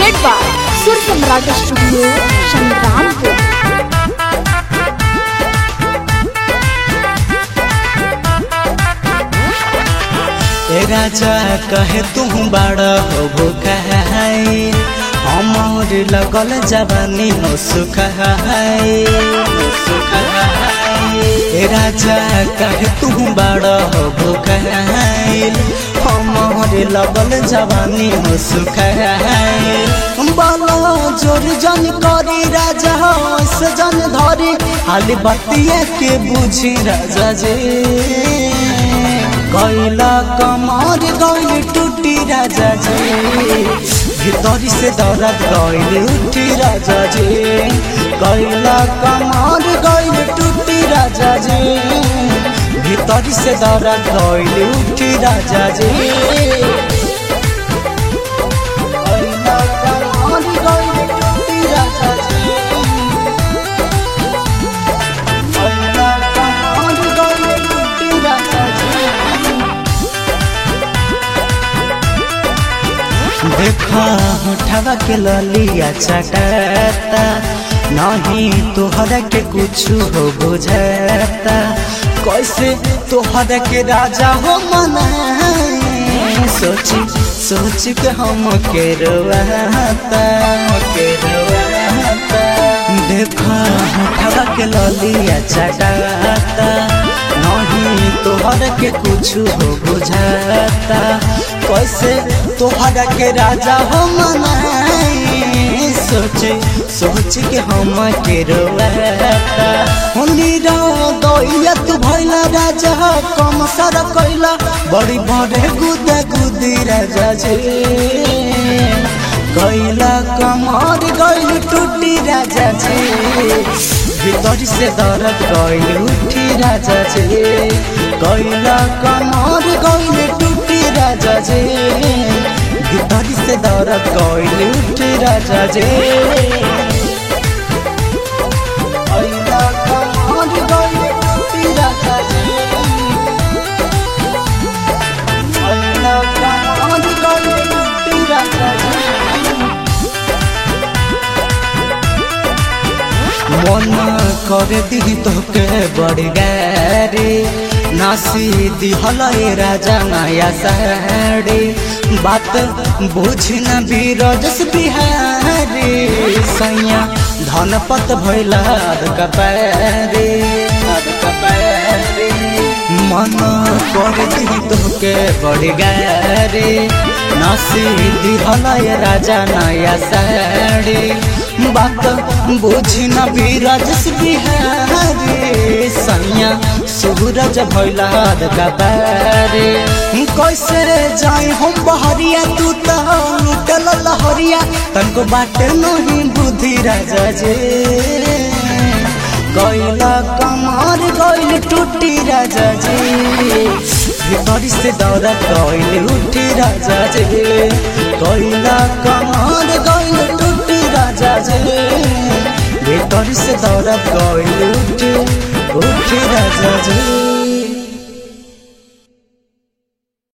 presented by Sur Samrat Studio, Shangrampur. ए राजा कहे तू बड़ा हो भूखाई हमर लगल जवानी हो सुखाई ए राजा कहे तू बड़ा हो भूखाई हमर लगल जवानी हो सुखाई बाला जोर जन करी राजा से जन धरी हाली बतिया के बुझी राजा जी कैला कमर गइल टूटी राजा जी भीतर से दर्द गइल उठी राजा जी कैला कमर गइल टूटी राजा जी भीतर से दर्द गइल उठी राजा जी कैला कमर गइल टूटी राजा जी कैला कमर गइल टूटी राजा जी देखा उठावा के ललिया चटाता नहीं तोहरा के कुछ हो बुझाता कैसे तोहरा के राजा हो मना सोची सोच के हम के रोवाता के रोवाता देखा उठावा के ललिया चटाता नहीं तोहर के कुछ हो बुझाता कैसे तोहर के राजा हो मनाई सोचे सोच के हम के रोवाता होली रो दैया तू भइला राजा कम सर कैला बड़ी बड़े गुद गुदी राजा जी गैला कमर गैल टूटी राजा जी भीतर से दर्द गैल उठी राजा जी गैला कमर गैल टूटी राजा जी भीतर से दर्द गैल उठी राजा जी गैला कमर गैल टूटी राजा जी गैला कमर गैल टूटी राजा जी मन कर दी तोके बड़ी गारी नासी दिहल ए राजा नया साड़ी बात बुझ न बीरजस बिहारी सैया धनपत भैला कपारी कपारी मन कर दी तोके बड़ी गारी नासी दिहल ए राजा नया साड़ी बात बुझ न बीरजस बिहारी सैया सूरज भैला कबारे कैसे जाए हम बहरिया तू तो लुटल लहरिया तनको बाटे नहीं बुद्धि राजा जे गैला कमर गैल टूटी राजा जी भीतर से दौड़त गैल उठी राजा जी गैला कमर गैल टूटी राजा जी भीतर से दौड़त गैल उठी उठी राजा जी